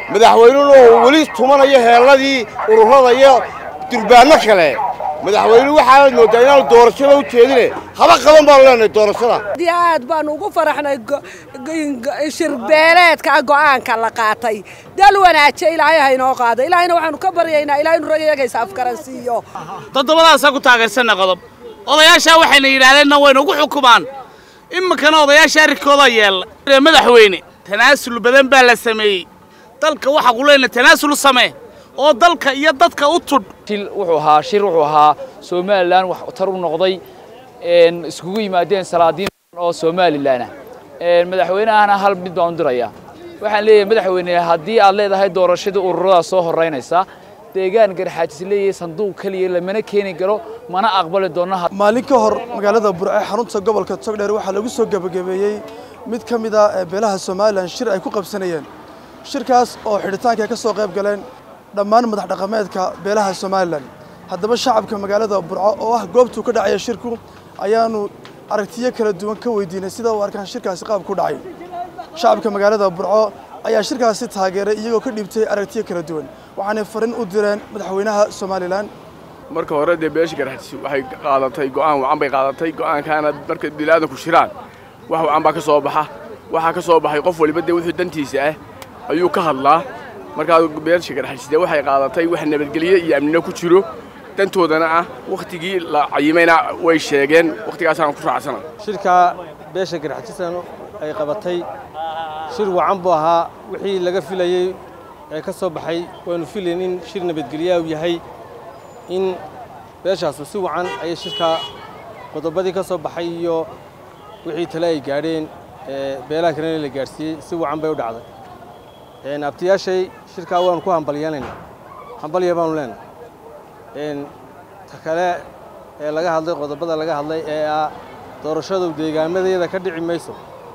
madaxweynuna oo weli tumanayo heelladii ururada iyo durbaanno kale madaxweyne waxaad mooddaa inaanu doorashada u jeedine haba qaban baanu leenahay doorashada aad iyo aad baanu ugu faraxnay shirbeeleedka go'aanka la qaatay dal wanaaje ilaahay haynoo qaado ilaahayna waxaanu ka baryaynaa ilahay inu ragayagaysa afgaransiiyo toddobadaasaa ku taageersanna qodob odayaashaa waxayna yidhaahdeenna wayna ugu xukumaan iminkana odayaasha arrinkooda yeella madaxweyne tanaasul badan baa la sameeyey dalka waxa quleyna tanaasul samee oo dalka iyo dadka u tudh shil wuxuu ahaa shir wuxuu ahaa somalilan wax tar u noqday iskugu yimaadeen salaadiin oo somalilan ah madaxweynahana hal mid baan u dirayaa waxaan leeyahay madaxweyne haddii aad leedahay doorashadii ururada soo horeynaysa deegaan garxaajis leeyahay sanduuq keliya lamana keeni karo mana aqbali doono maalin ka hor magaalada burce xarunta gobolka togdheer waxaa lagu soo gebagabeeyey mid ka mid a beelaha somalilan shir ay ku qabsanayeen shirkaas oo xidhitaanka ay ka soo qayb galeen dhammaan madax dhaqameedka beelaha somalilan haddaba shacabka magaalada burco oo ah goobtuu ka dhacaya shirku ayaanu aragtiyo kala duwan ka weydiinay sida u arkaan shirkaasi qaab ku dhacay shacabka magaalada burco ayaa shirkaasi taageeray iyagoo ka dhiibtay aragtiyo kala duwan waxaanay farin u direen madaxweynaha somalilan marka hore dee beesha garxajis waxay qaadatay go'aan wacan bay qaadatay go'aankaana marka bilaadanku shiraan wax wacan baa ka soo baxa waxaa ka soo baxay qof waliba dee wixii dantiisa ah ayuu ka hadlaa markaa beesha garxajis dee waxay qaadatay wax nabadgelye iyo amnino ku jiro dantoodana ah wakhtigii la cayimayna way sheegeen wakhtigaasaan ku raacsana shirka beesha garxajistan ay qabatay shir wacan buu ahaa wixii laga filayey ee ka soo baxay waanu filayn in shir nabadgelyaa uu yahay in beeshaasu si wacan ayay shirka qodobadii ka soo baxay iyo wixii tale ay gaadheen beelaha kalena la gaadhsiiyey si wacan bay u dhacday abtiyaashay shirkaa waanu ku hambalyeelaynaa hambalya baanu leenahay ta kale ee laga hadlay qodobada laga hadlay ee ah doorashadu deegaamadeeda ka dhici mayso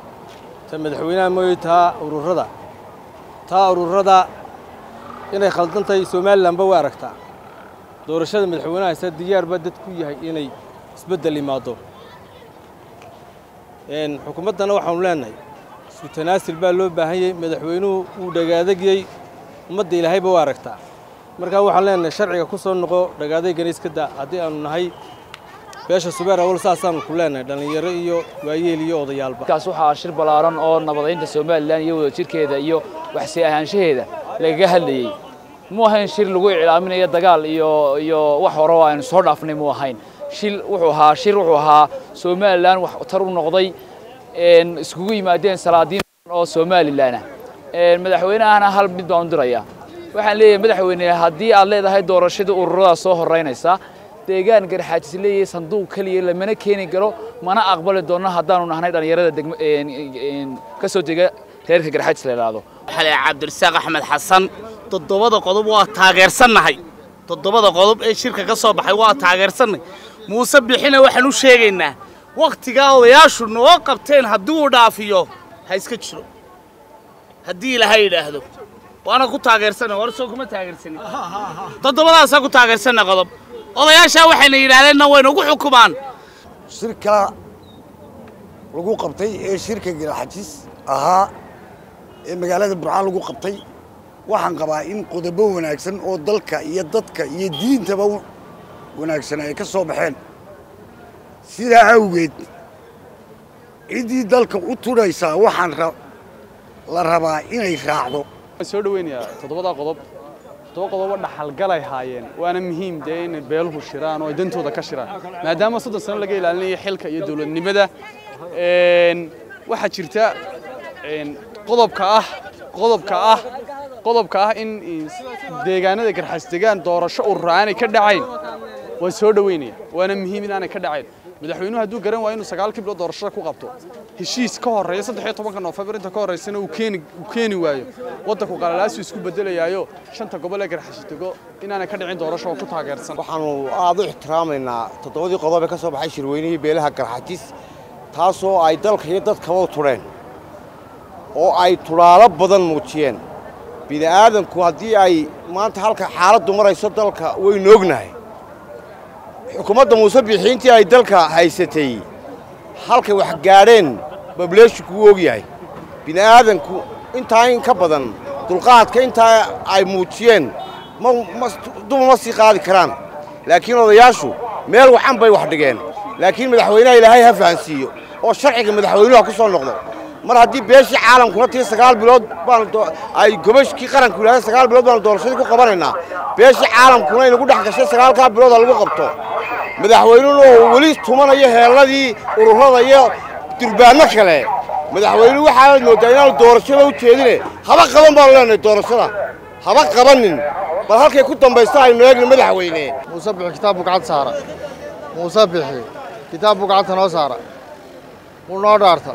ta madaxweynaha mooye taa ururada taa ururada inay khaldantahay somalilanba way aragtaa doorashada madaxweynaha ise diyaarba dad ku yahay inay isbeddel imaado xukuumaddana waxaanu leenahay isku tanaasil baa loo baahan yahay madaxweynuhu wuu dhagaadagyey ummadda ilaahayba waa aragtaa markaa waxaan leenahay sharciga ku soo noqo dhagaadaygana iska da haddii aanu nahay beesha subeer awal saasaanu ku leenahay dhallinyaro iyo waayeel iyo odayaalba kaas waxaa shir ballaaran oo nabadaynta somalilan iyo wadajirkeeda iyo waxsi ahaanshaheeda lagaga hadlayey mu ahayn shir lagu iclaaminayo dagaal iyo iyo wax hore oo aynu soo dhaafnay mu ahayn shil wuxuu ahaa shir wuxuu ahaa somalilan wax tar u noqday iskugu yimaadeen salaadiin oo somalilan ah madaxweynahana hal mid baan u dirayaa waxaan leeyahay madaxweyne haddii aad leedahay doorashadii ururada soo horeynaysa deegaan garxaajis leeyahay sanduuq keliya lamana keeni karo mana aqbali doono haddaanu nahnay dhallinyarada ka soo dega reerka garxaajis la yidhaahdo xale cabdirasaaq axmed xasan toddobada qodob waa taageersannahay toddobada qodob ee shirka ka soo baxay waa taageersannahay muuse bixina waxaan u sheegaynaa wakhtigaa odayaashu noo qabteen haddii uu dhaafiyo ha iska jiro haddii ilaahay yidhaahdo waana ku taageersanna hore soo kuma taageersanin toddobadaasaa ku taageersanna qodob odayaashaa waxayna yidhaahdeenna wayna ugu xukumaan shirka lagu qabtay ee shirka garxajis ahaa ee magaalada burcaan lagu qabtay waxaan qabaa in qodobo wanaagsan oo dalka iyo dadka iyo diintaba wanaagsan ay ka soo baxeen sidaa awgeed ciddii dalka u tudhaysaa waxaan la rabaa inay raacdo waan soo dhaweynayaa toddobada qodob toddoba qodobo dhaxalgalay haayeen waana muhiim dee inay beeluhu shiraan oo ay dantooda ka shiraan maadaama soddon sano laga ilaalinayo xilka iyo dowladnimada waxaa jirta qodobka ah qodobka ah qodobka ah in deegaanada garxas degaan doorasho urur aanay ka dhacayn waan soo dhaweynaya waana muhiim inaanay ka dhacayn madaxweynuhu hadduu garan waayo inuu sagaal kiblo doorashada ku qabto heshiis ka horreeya saddex iyo tobanka noofembar inta ka horreysana uu keeni uu keeni waayo waddanku qalalaasu isku beddelayaayo shanta gobol ee garxashidego inaanay ka dhicin doorasho oo ku taageersan waxaanu aad u ixtiraamaynaa toddobadii qodob ee ka soo baxay shirweynihii beelaha garxajis taasoo ay dalka iyo dadkaba u tudheen oo ay tudhaalo badan muujiyeen bini aadanku haddii ay maanta halka xaaladdu marayso dalka waynu ognahay xukuumadda muuse bixiintii ay dalka haysatay halkay wax gaadheen bableeshinku wuu og yahay bini aadanku intaa in ka badan dulqaadka intaa ay muujiyeen ma ma duba ma sii qaadi karaan laakiin odayaashu meel wacan bay wax dhigeen laakiin madaxweynaha ilaahay ha fahansiiyo oo sharciga madaxweynuhu ha ku soo noqdo mar haddii beeshii caalamkuna tii sagaal bilood baanu doo- ay gobashkii qaranku yidhahda sagaal bilood baanu doorashadii ku qabanaynaa beeshii caalamkuna inagu dhex gashay sagaalkaa bilood ha lagu qabto madaxweynuhuna oo weli tumanayo heelladii ururada iyo durbaanno kale madaxweynuhu waxaad mooddaa inaanu doorashada u jeedine haba qaban baanu leenahay doorashada haba qabanin bal halkay ku dambaysta aynu eegna madaxweyne muuse bixi kitaab buu gacanta saara muuse bixi kitaab buu gacanta noo saara wuu noo dhaarta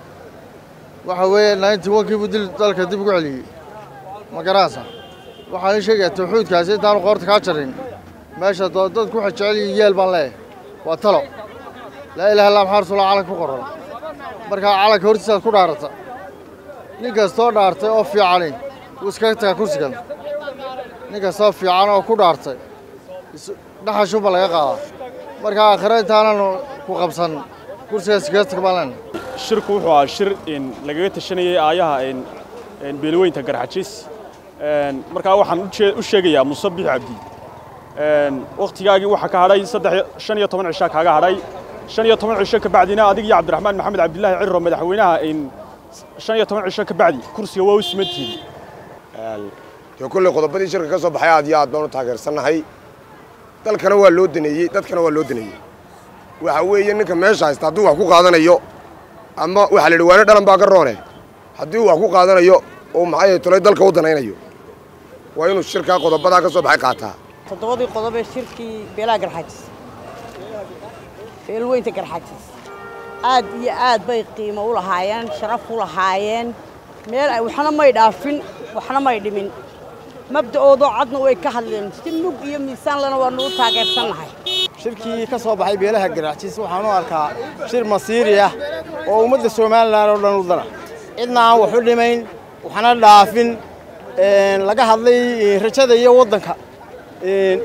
waxa weeye ninety one-kii buu dil dalka dib ugu celiyey ma garanaysa waxaan ii sheegayaa tawxiidkaasi intaanu qoorta kaa jarin meesha doo- dadku waxay jecel yihiin yeel baan leeyahay waa talo laa ilaha illa maxaa rasuullah calanka ku qoran markaa calanka hortiisaad ku dhaarata nin kastoo dhaartay oo fiicani wuu iskaga tagaa kursigan nin kastoo fiican oo ku dhaartay is- dhaxashuunba laga qaadaa marka aakhire intaananu ku qabsan kursigaas iskaga tag baan leenahay shirku wuxuu ahaa shir in lagaga tashanayay aayaha in in beelweynta garxajis een markaa waxaan u jee- u sheegayaa muuse bixi cabdi een wakhtigaagii waxaa ka hadhay saddex shan iyo toban cishaa kaaga hadhay shan iyo toban cisho ka bacdina adig iyo cabdiraxmaan maxamed cabdilaahi cirro madaxweynaha in shan iyo toban cisho ka bacdi kursiga waa u simantihiin dee kolley qodobadii shirka ka soo baxay aad iyo aad baan u taageersannahay dalkana waa loo daneeyey dadkana waa loo daneeyey waxa weeye ninka meesha haysta hadduu wax ku qaadanayo ama waxaa la yidhi waane dhalan baa ka roone haddii uu wax ku qaadanayo oo maxay tolay dalka u danaynayo waa inuu shirkaa qodobadaa ka soo baxay qaataa toddobadii qodob ee shirkii beelaha garxajis beelweynta garxajis aad iyo aad bay qiimo u lahaayeen sharaf u lahaayeen meel ay waxna may dhaafin waxna may dhimin mabda'oodoo cadna way ka hadleen si mug iyo miisaan lena waanu u taageersannahay shirkii ka soo baxay beelaha garaajiis waxaan u arkaa shir masiiri ah oo ummadda somalilan oo dhan u dana cidna aan wax u dhimayn waxna dhaafin een, laga hadlay eh, rajada iyo waddanka een,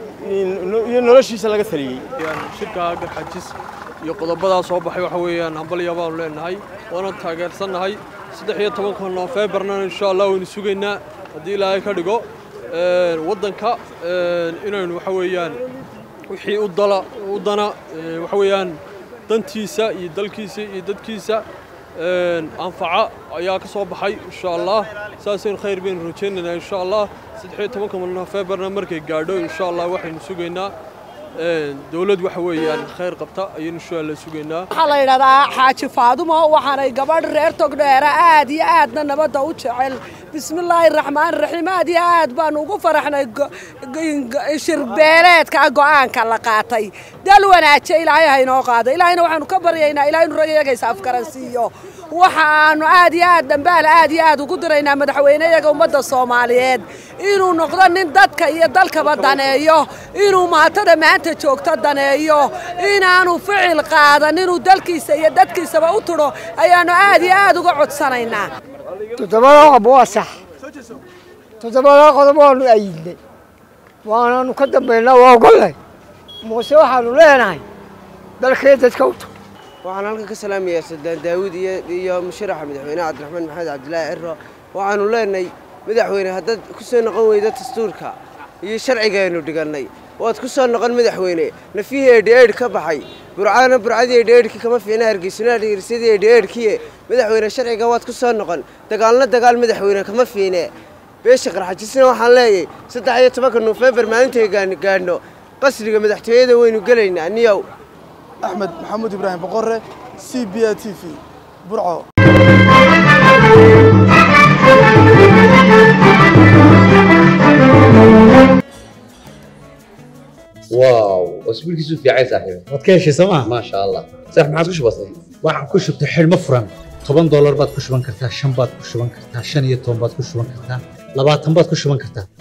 in- iyo noloshiisa laga taliyey shirka garxajis iyo qodobadaa soo baxay waxa weeyaan hambalya baanu leenahay waana taageersannahay saddex iyo tobanka noofeembarna insha allah waynu sugaynaa haddii ilaahay ka dhigo Een, waddanka een, inaynu waxa weeyaan wixii u dala u dana ee, waxa weeyaan dantiisa iyo dalkiisa iyo dadkiisa een, anfaca ayaa ka soo baxay insha allah saasaynu khayr baynu rajaynaynaa insha allah saddex iyo tobanka noofeembarna markay gaadho insha allah waxaynu sugaynaa een, dowlad waxa weeyaan khayr qabta ayaynu insha allah sugaynaa waxaa la yidhahdaa xaaji faadumo waxaanay gabadh reer togdheera aad iyo aadna nabadda u jecel bismillaahi raxmaani raxiim aad iyo aad baanu ugu faraxnay go- go- shirbeeleedka go'aanka la qaatay dal wanaaje ilaahay ha inoo qaado ilaahayna waxaanu ka baryaynaa ilahay inu ragayagaysa afgaransiiyo waxaanu aad iyo aad dambaal aad iyo aad ugu diraynaa madaxweyneyaga ummadda soomaaliyeed inuu noqdo nin dadka iyo dalkaba daneeyo inuu maatada maanta joogto daneeyo inaanu ficil qaadan inuu dalkiisa iyo dadkiisaba u tudho ayaanu aad iyo aad uga codsanaynaa toddobada qodob waa sax toddobada qodob waanu ayidnay waanaanu ka dambaynaa waa ogollay muuse waxaanu leenahay dalkee dadka u tug waxaan halkan ka salaamayaa sadaan daawud iyo iyo musharaxa madaxweynaha cabdiraxmaan maxamed cabdilaahi ciro waxaanu leenahay madaxweyne haddaad ku soo noqon weydo dastuurka iyo sharcigaaynu dhigannay waad ku soo noqon madaxweyne nafihii eedhi-eedh ka baxay burcana burcadii eedhi-eedhkii kama fiina hargeysuna hargeysadii eedhi-eedhkiye madaxweyne sharciga waad ku soo noqon dagaalna dagaal madaxweyne kama fiine beesha qarxajisna waxaan leeyahay saddex iyo tobanka nofembar maalintay gaan- gaadhno qasriga madaxtooyada waynu gelaynaa niyow axmed maxamuud ibraahim boqore c b a t v burco واو اسبوعك في عايز صاحبي waad ka heshay sooma ما شاء الله صح ما عادش بسيط waxaan ku shubtay xidhmo furan toban doolar baad ku shuban kartaa shan baad ku shuban kartaa shan iyo toban baad ku shuban kartaa labaatan baad ku shuban kartaa